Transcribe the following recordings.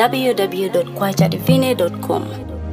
www.kwachadivine.com.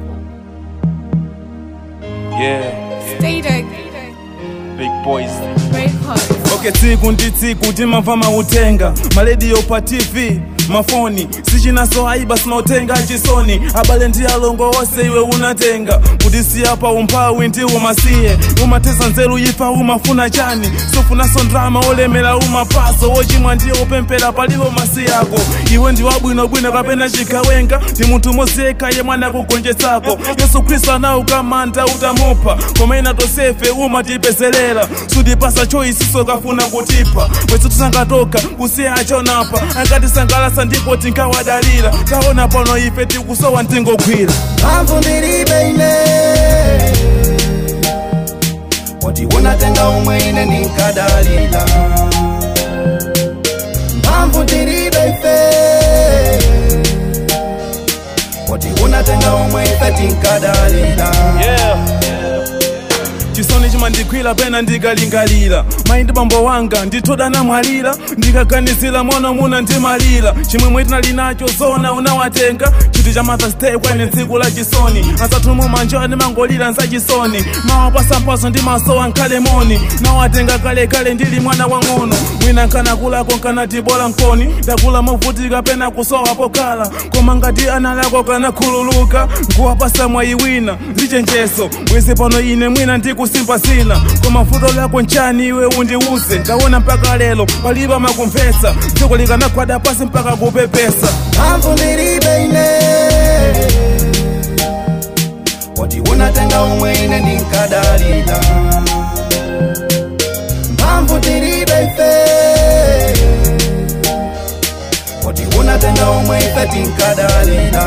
Yeah, Stay there. big boys. Break heart. okay tsiku ndi tsiku timamva mautenga malediyo pa tv mafoni sichinaso aiba sinotenga chisoni abale ndi alongo onse iwe unatenga kutisiya pa umphawi ndi umasiye umatesa nzeru ifa umafuna chani sofunaso ndrama olemera umapaso wochimwa ndiye upempera palipo masi yako iwe ndi wabwinobwino kapena chikhawenga ndi munthu moziyekha ye mwana kugonjetsako yesu khristu anaukamanda utamupha komena tosefe umatipezerera sutipasa choisiso kafuna kutipha bwezi tusangatoka kusiya achonapa angatisangalasa ndipo tinkawadalira taona pano ife tikusowa ntingogwira mphamvu ndilibe ine poti unatenga umwe ine ndinkadalira mphamvu ndilibe ife poti unatenga umwe ife tinkadalira Yeah, chisoni chimandikhwira pena ndikalingalira mayi ndi bambo wanga ndithoda namwalira ndikaganizira mwana muna ndimalira chimwemwe tinali nacho zona unawatenga chiti cha mother's day kwene tsiku la chisoni asathumu manjo ndimangolira nzachisoni mawapasampaso ndi masowa nkhale moni nawatenga kalekale ndili mwana wang'ono mwina nkanakulako nkanatibola nkoni ndakula movutika pena kusowa pokhala koma ngati ana lako kanakhululuka nkuwapasa mwayi wina lichenjeso bwezi pano ine mwina ndikusimba zina koma futo lako nchani iwe undiuze ndaona mpaka lero palibe makumvetsa dziko likanagwada pasi mpaka kupepesa mphamvu ndilibe ine poti unatenga umwe ine ndinkadalira mphamvu ndilibe ife poti unatenga umwe ife tinkadalira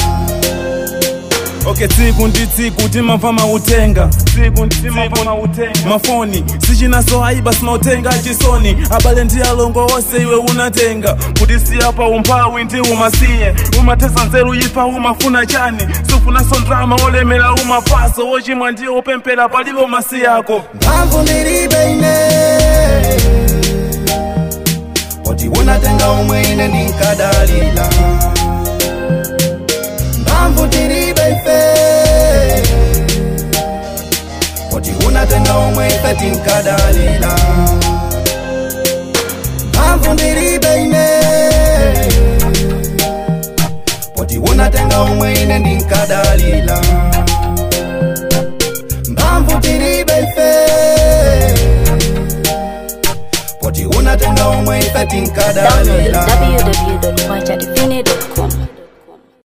okay tsiku ndi tsiku timamva mautenga tsiku ndi timamva mautenga mafoni sichinaso aiba sinotenga chisoni abale ndi alongo onse iwe unatenga kutisiya pa umphawi ndi umasiye umatesa nzeru ifa umafuna chani sufunaso ndrama olemera umapaso wochimwa ndiye upempera palibe masi yako mphamvu ndilibe ine poti unatenga umwe ine ndinkadalira mphamvu ndilibe ife poti unatenga umwe ife tinkadalira mphamvu ndilibe ine poti unatenga umwe ine ndinkadalira mphamvu ndilibe ife poti unatenga umwe ife Download tinkadalira www.kwachadivine.com.